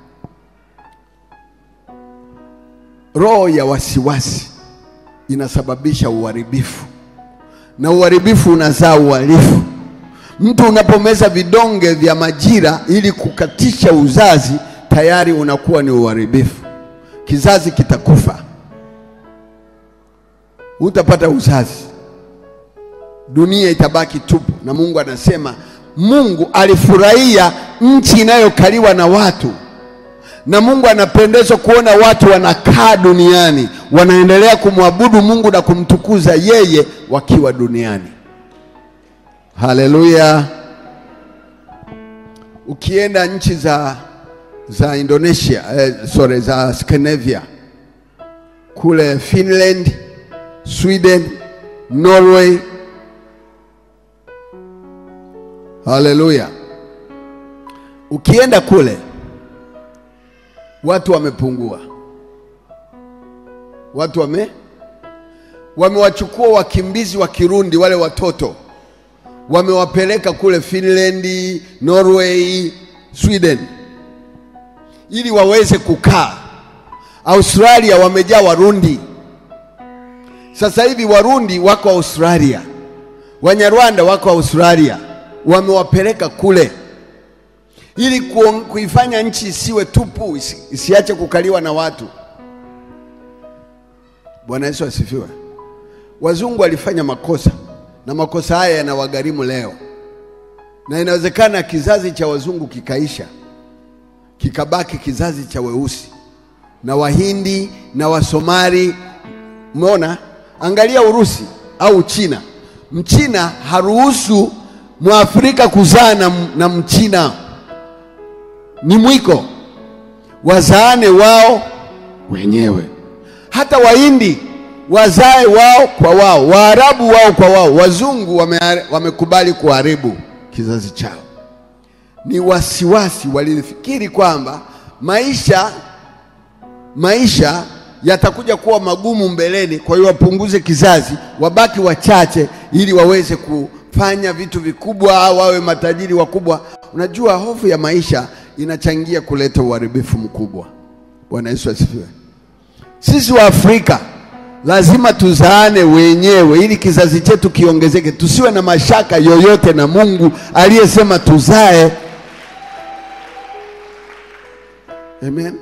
Roho ya wasiwasi inasababisha uharibifu na uharibifu unazaa uhalifu. Mtu unapomeza vidonge vya majira ili kukatisha uzazi, tayari unakuwa ni uharibifu. Kizazi kitakufa, utapata uzazi, dunia itabaki tupu. Na Mungu anasema, Mungu alifurahia nchi inayokaliwa na watu na Mungu anapendezwa kuona watu wanakaa duniani wanaendelea kumwabudu Mungu na kumtukuza yeye wakiwa duniani. Haleluya! Ukienda nchi za, za Indonesia eh, sorry, za Scandinavia kule Finland, Sweden, Norway, haleluya, ukienda kule watu wamepungua, watu wame wamewachukua wakimbizi wa Kirundi wale watoto wamewapeleka kule Finland, Norway, Sweden ili waweze kukaa. Australia wamejaa Warundi. Sasa hivi Warundi wako Australia, Wanyarwanda wako Australia, wamewapeleka kule ili kuifanya nchi isiwe tupu, isi, isiache kukaliwa na watu. Bwana Yesu asifiwe. Wazungu walifanya makosa na makosa haya yanawagharimu leo, na inawezekana kizazi cha wazungu kikaisha, kikabaki kizazi cha weusi na Wahindi na Wasomali. Umeona, angalia Urusi au China. Mchina haruhusu Mwafrika kuzaa na, na Mchina ni mwiko, wazaane wao wenyewe. Hata Wahindi wazae wao kwa wao, Waarabu wao kwa wao. Wazungu wame, wamekubali kuharibu kizazi chao. Ni wasiwasi, walifikiri kwamba maisha maisha yatakuja kuwa magumu mbeleni, kwa hiyo wapunguze kizazi, wabaki wachache, ili waweze kufanya vitu vikubwa au wawe matajiri wakubwa. Unajua, hofu ya maisha inachangia kuleta uharibifu mkubwa. Bwana Yesu asifiwe. Sisi wa Afrika lazima tuzaane wenyewe ili kizazi chetu kiongezeke, tusiwe na mashaka yoyote na Mungu aliyesema tuzae. Amen.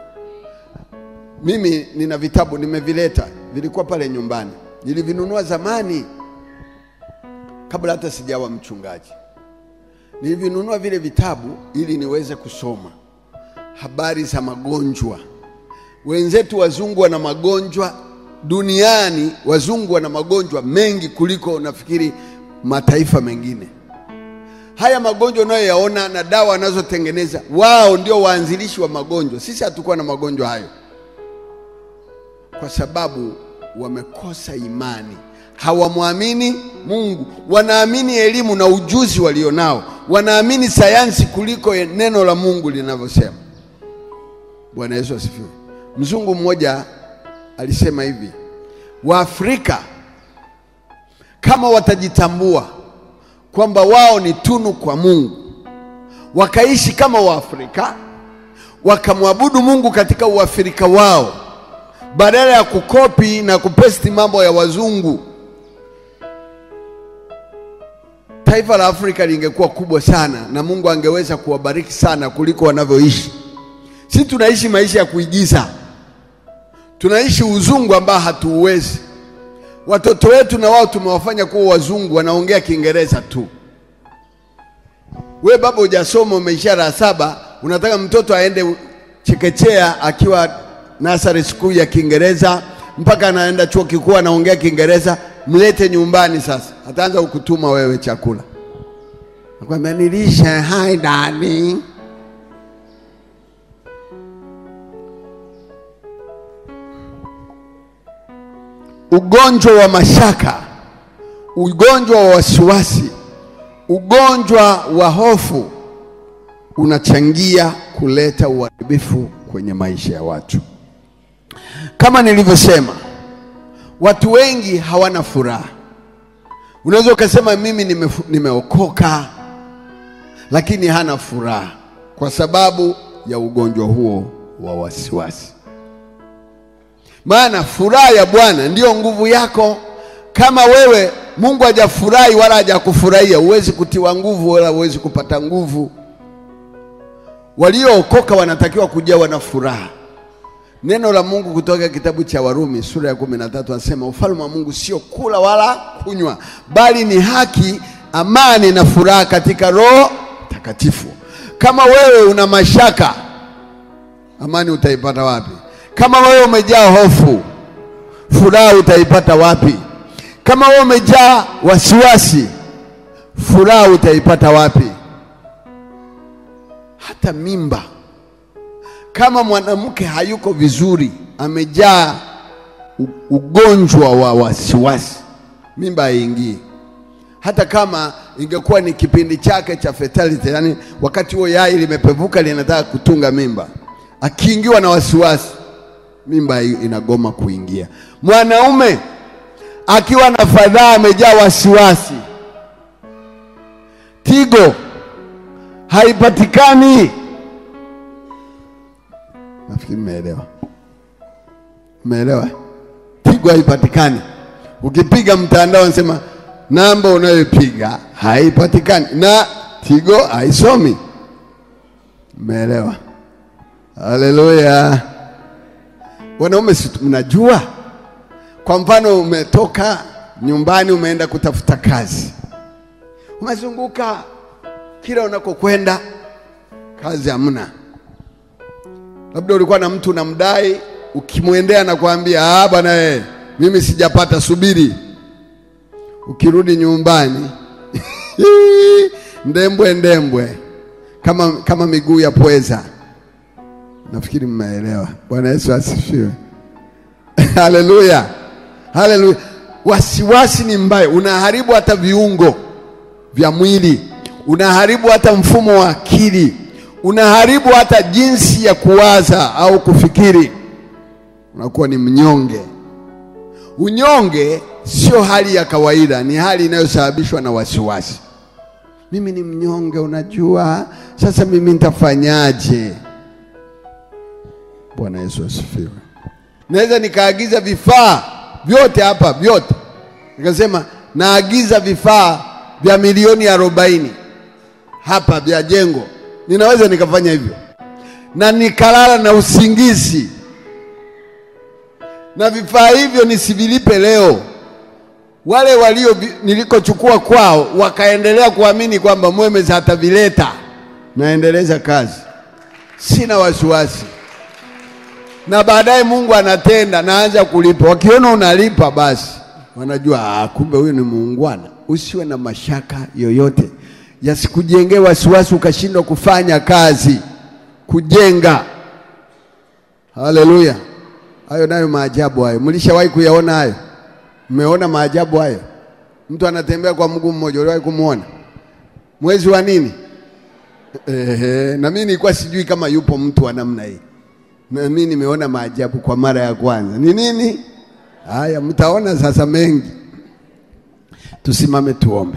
Mimi nina vitabu nimevileta, vilikuwa pale nyumbani, nilivinunua zamani kabla hata sijawa mchungaji. Nilivinunua vile vitabu ili niweze kusoma habari za magonjwa. Wenzetu wazungu wana magonjwa duniani wazungu wana magonjwa mengi kuliko nafikiri mataifa mengine. Haya magonjwa unayoyaona na dawa wanazotengeneza wao ndio waanzilishi wa magonjwa. Sisi hatukuwa na magonjwa hayo, kwa sababu wamekosa imani, hawamwamini Mungu. Wanaamini elimu na ujuzi walionao, wanaamini sayansi kuliko neno la Mungu linavyosema. Bwana Yesu asifiwe. Mzungu mmoja alisema hivi, Waafrika kama watajitambua kwamba wao ni tunu kwa Mungu, wakaishi kama Waafrika, wakamwabudu Mungu katika uafrika wao, badala ya kukopi na kupesti mambo ya wazungu, taifa la Afrika lingekuwa kubwa sana na Mungu angeweza kuwabariki sana kuliko wanavyoishi. Sisi tunaishi maisha ya kuigiza, tunaishi uzungu ambao hatuuwezi. Watoto wetu na wao tumewafanya kuwa wazungu, wanaongea Kiingereza tu. We baba, hujasoma umeishia la saba, unataka mtoto aende chekechea akiwa nursery school ya Kiingereza mpaka anaenda chuo kikuu anaongea Kiingereza, mlete nyumbani. Sasa ataanza kukutuma wewe chakula, nakwambia nilishe. Hi darling. Ugonjwa wa mashaka, ugonjwa wa wasiwasi, ugonjwa wa hofu unachangia kuleta uharibifu kwenye maisha ya watu. Kama nilivyosema, watu wengi hawana furaha. Unaweza ukasema mimi nime, nimeokoka, lakini hana furaha kwa sababu ya ugonjwa huo wa wasiwasi. Maana furaha ya Bwana ndiyo nguvu yako. Kama wewe Mungu hajafurahi wala hajakufurahia, huwezi kutiwa nguvu wala huwezi kupata nguvu. Waliookoka wanatakiwa kujawa na furaha. Neno la Mungu kutoka kitabu cha Warumi sura ya kumi na tatu anasema ufalme wa Mungu sio kula wala kunywa, bali ni haki, amani na furaha katika Roho Takatifu. Kama wewe una mashaka, amani utaipata wapi? Kama wewe umejaa hofu, furaha utaipata wapi? Kama wewe umejaa wasiwasi, furaha utaipata wapi? Hata mimba, kama mwanamke hayuko vizuri, amejaa ugonjwa wa wasiwasi, mimba haingii. Hata kama ingekuwa ni kipindi chake cha fertility, yani wakati huo yai limepevuka linataka kutunga mimba, akiingiwa na wasiwasi mimba inagoma kuingia. Mwanaume akiwa na fadhaa, amejaa wasiwasi, tigo haipatikani. Nafikiri mmeelewa, mmeelewa. Tigo haipatikani. Ukipiga mtandao, anasema namba unayopiga haipatikani na tigo haisomi. Mmeelewa? Haleluya. Wanaume si mnajua, kwa mfano umetoka nyumbani umeenda kutafuta kazi, umezunguka kila unakokwenda, kazi hamna. Labda ulikuwa na mtu unamdai, ukimwendea na kuambia ah, bwana eh, mimi sijapata, subiri. Ukirudi nyumbani ndembwe ndembwe, kama, kama miguu ya pweza. Nafikiri mmeelewa. Bwana Yesu asifiwe. Haleluya, haleluya. Wasiwasi ni mbaya, unaharibu hata viungo vya mwili, unaharibu hata mfumo wa akili, unaharibu hata jinsi ya kuwaza au kufikiri. Unakuwa ni mnyonge. Unyonge sio hali ya kawaida, ni hali inayosababishwa na wasiwasi. Mimi ni mnyonge, unajua, sasa mimi nitafanyaje? Bwana Yesu asifiwe. Naweza nikaagiza vifaa vyote hapa vyote, nikasema naagiza vifaa vya milioni arobaini hapa vya jengo, ninaweza nikafanya hivyo na nikalala na usingizi, na vifaa hivyo nisivilipe leo. Wale walio nilikochukua kwao wakaendelea kuamini kwamba Mwemezi hatavileta, naendeleza kazi, sina wasiwasi. na baadaye Mungu anatenda, naanza kulipa. Wakiona unalipa, basi wanajua ah, kumbe huyu ni muungwana. Usiwe na mashaka yoyote, yasikujengee wasiwasi ukashindwa kufanya kazi, kujenga. Haleluya! Hayo nayo maajabu hayo, mlishawahi kuyaona hayo? Mmeona maajabu hayo? Mtu anatembea kwa mguu mmoja, uliwahi kumwona? Mwezi wa nini? Ehe, na mimi nilikuwa sijui kama yupo mtu wa namna hii. Na mimi nimeona maajabu kwa mara ya kwanza. Ni nini? Haya, mtaona sasa mengi. Tusimame tuombe.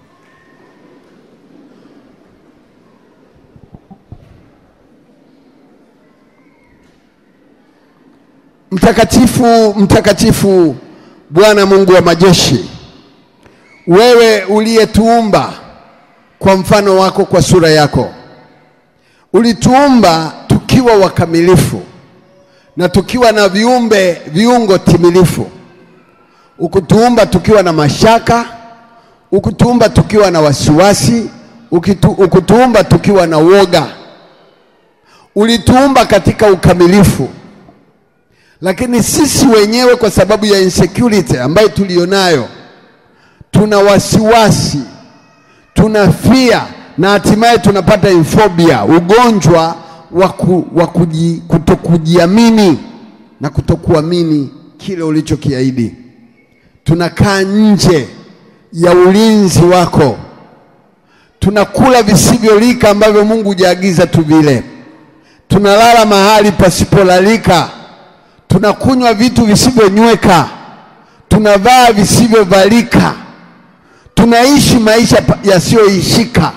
Mtakatifu, mtakatifu Bwana Mungu wa majeshi, wewe uliyetuumba kwa mfano wako, kwa sura yako, ulituumba tukiwa wakamilifu na tukiwa na viumbe viungo timilifu. Ukutuumba tukiwa na mashaka, ukutuumba tukiwa na wasiwasi, ukitu, ukutuumba tukiwa na woga. Ulituumba katika ukamilifu, lakini sisi wenyewe kwa sababu ya insecurity ambayo tulionayo, tuna wasiwasi, tuna fear na hatimaye tunapata infobia, ugonjwa wa kutokujiamini na kutokuamini kile ulichokiahidi. Tunakaa nje ya ulinzi wako, tunakula visivyolika ambavyo Mungu hujaagiza tuvile, tunalala mahali pasipolalika, tunakunywa vitu visivyonyweka, tunavaa visivyovalika, tunaishi maisha yasiyoishika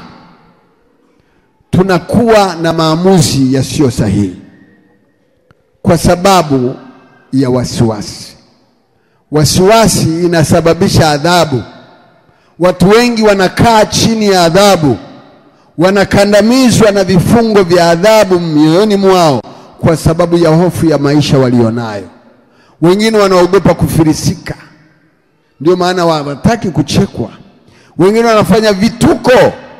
tunakuwa na maamuzi yasiyo sahihi kwa sababu ya wasiwasi. Wasiwasi inasababisha adhabu. Watu wengi wanakaa chini ya adhabu, wanakandamizwa na vifungo vya adhabu mioyoni mwao kwa sababu ya hofu ya maisha walionayo. Wengine wanaogopa kufilisika, ndio maana hawataki kuchekwa. Wengine wanafanya vituko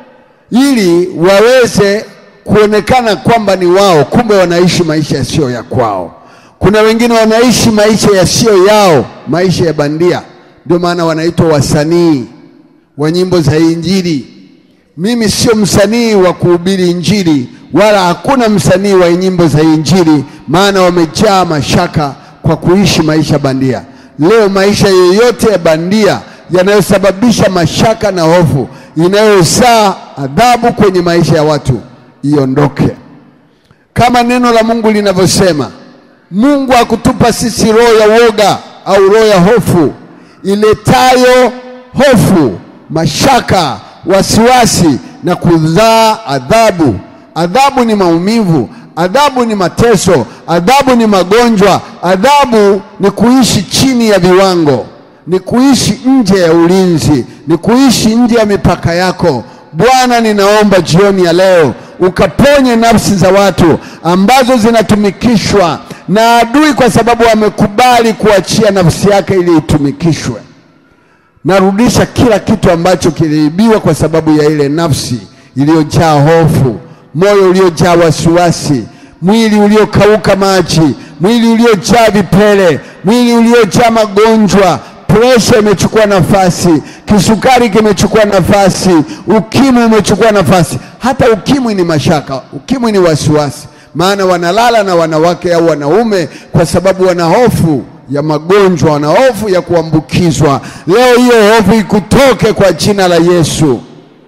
ili waweze kuonekana kwamba ni wao, kumbe wanaishi maisha yasiyo ya kwao. Kuna wengine wanaishi maisha yasiyo yao, maisha ya bandia. Ndio maana wanaitwa wasanii wa nyimbo za Injili. Mimi sio msanii wa kuhubiri Injili, wala hakuna msanii wa nyimbo za Injili, maana wamejaa mashaka kwa kuishi maisha bandia. Leo maisha yoyote ya bandia yanayosababisha mashaka na hofu inayozaa adhabu kwenye maisha ya watu iondoke, kama neno la Mungu linavyosema. Mungu hakutupa sisi roho ya woga au roho ya hofu iletayo hofu, mashaka, wasiwasi na kuzaa adhabu. Adhabu ni maumivu, adhabu ni mateso, adhabu ni magonjwa, adhabu ni kuishi chini ya viwango ni kuishi nje ya ulinzi, ni kuishi nje ya mipaka yako. Bwana, ninaomba jioni ya leo ukaponye nafsi za watu ambazo zinatumikishwa na adui kwa sababu amekubali kuachia nafsi yake ili itumikishwe. Narudisha kila kitu ambacho kiliibiwa kwa sababu ya ile nafsi iliyojaa hofu, moyo uliojaa wasiwasi, mwili uliokauka maji, mwili uliojaa vipele, mwili uliojaa magonjwa presha imechukua nafasi, kisukari kimechukua nafasi, ukimwi umechukua nafasi. Hata ukimwi ni mashaka, ukimwi ni wasiwasi, maana wanalala na wanawake au wanaume kwa sababu wana hofu ya magonjwa, wana hofu ya kuambukizwa. Leo hiyo hofu ikutoke kwa jina la Yesu.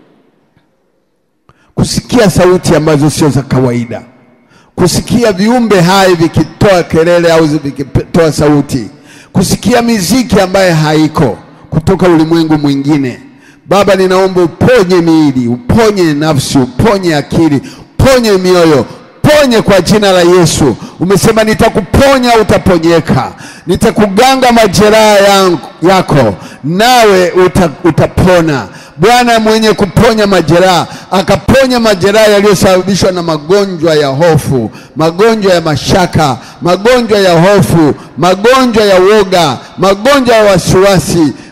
Kusikia sauti ambazo sio za kawaida, kusikia viumbe hai vikitoa kelele au vikitoa sauti kusikia miziki ambaye haiko kutoka ulimwengu mwingine. Baba, ninaomba uponye miili, uponye nafsi, uponye akili, uponye mioyo, ponye kwa jina la Yesu. Umesema nitakuponya, utaponyeka, nitakuganga majeraha yako, nawe uta, utapona. Bwana mwenye kuponya majeraha, akaponya majeraha yaliyosababishwa na magonjwa ya hofu, magonjwa ya mashaka, magonjwa ya hofu, magonjwa ya woga, magonjwa ya wasiwasi.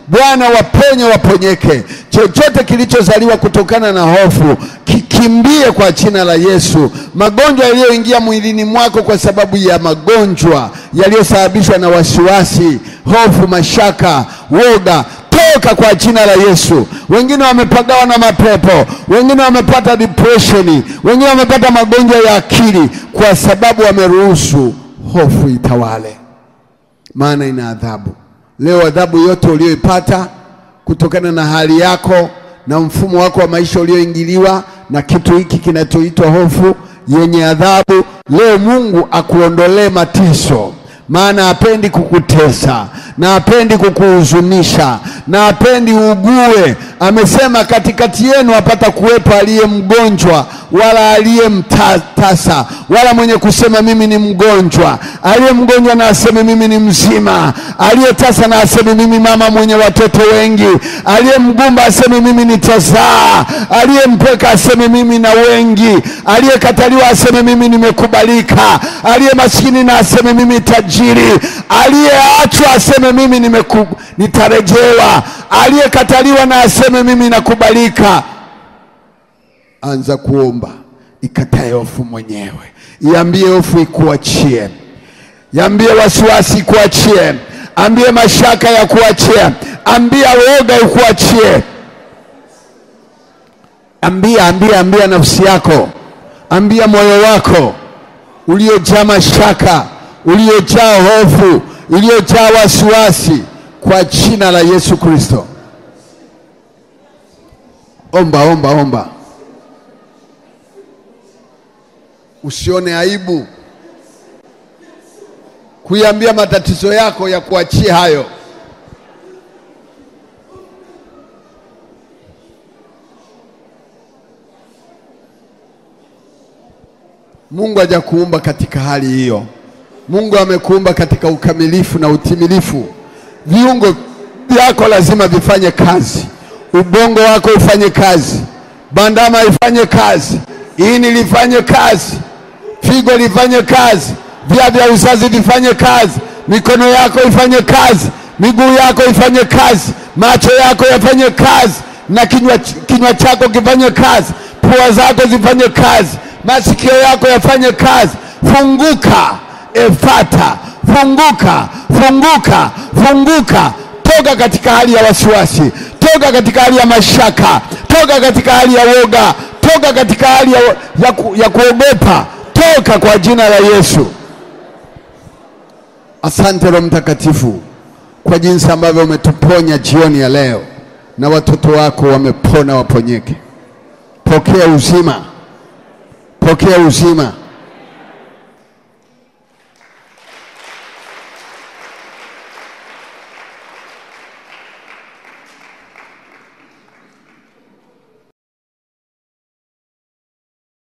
Bwana waponye, waponyeke. Chochote kilichozaliwa kutokana na hofu kikimbie kwa jina la Yesu. Magonjwa yaliyoingia mwilini mwako kwa sababu ya magonjwa yaliyosababishwa na wasiwasi, hofu, mashaka, woga toka kwa jina la Yesu. Wengine wamepagawa na mapepo, wengine wamepata depression, wengine wamepata magonjwa ya akili kwa sababu wameruhusu hofu itawale, maana ina adhabu. Leo adhabu yote uliyoipata kutokana na hali yako na mfumo wako wa maisha ulioingiliwa na kitu hiki kinachoitwa hofu yenye adhabu, leo Mungu akuondolee mateso maana hapendi kukutesa na hapendi kukuhuzunisha na hapendi ugue. Amesema katikati yenu hapata kuwepo aliye mgonjwa wala aliye mtasa wala mwenye kusema mimi ni mgonjwa. Aliye mgonjwa na aseme mimi ni mzima, aliye tasa na aseme mimi mama mwenye watoto wengi, aliye mgumba aseme mimi nitazaa, aliye mpeka aseme mimi na wengi, aliyekataliwa aseme mimi nimekubalika, aliye maskini na aseme mimi tajiri, aliyeachwa aseme mimi nimeku, nitarejewa, aliyekataliwa na aseme mimi nakubalika. Anza kuomba, ikatae hofu mwenyewe, iambie hofu ikuachie, iambie wasiwasi ikuachie, ambie mashaka ya kuachie, ambia woga ikuachie. Ambia, ambia, ambia nafsi yako, ambia moyo wako uliojaa mashaka, uliojaa hofu, uliojaa wasiwasi, kwa jina la Yesu Kristo. Omba, omba, omba. Usione aibu kuiambia matatizo yako ya kuachia hayo. Mungu hajakuumba katika hali hiyo. Mungu amekuumba katika ukamilifu na utimilifu. Viungo vyako lazima vifanye kazi, ubongo wako ufanye kazi, bandama ifanye kazi, ini lifanye kazi, figo lifanye kazi, via vya uzazi vifanye kazi, mikono yako ifanye kazi, miguu yako ifanye kazi, macho yako yafanye kazi, na kinywa, kinywa chako kifanye kazi, pua zako zifanye kazi, masikio yako yafanye kazi. Funguka efata, funguka, funguka, funguka. Toka katika hali ya wasiwasi, toka katika hali ya mashaka, toka katika hali ya woga, toka katika hali ya, ya, ku, ya kuogopa, toka kwa jina la Yesu. Asante Roho Mtakatifu kwa jinsi ambavyo umetuponya jioni ya leo, na watoto wako wamepona, waponyeke. Pokea uzima, pokea uzima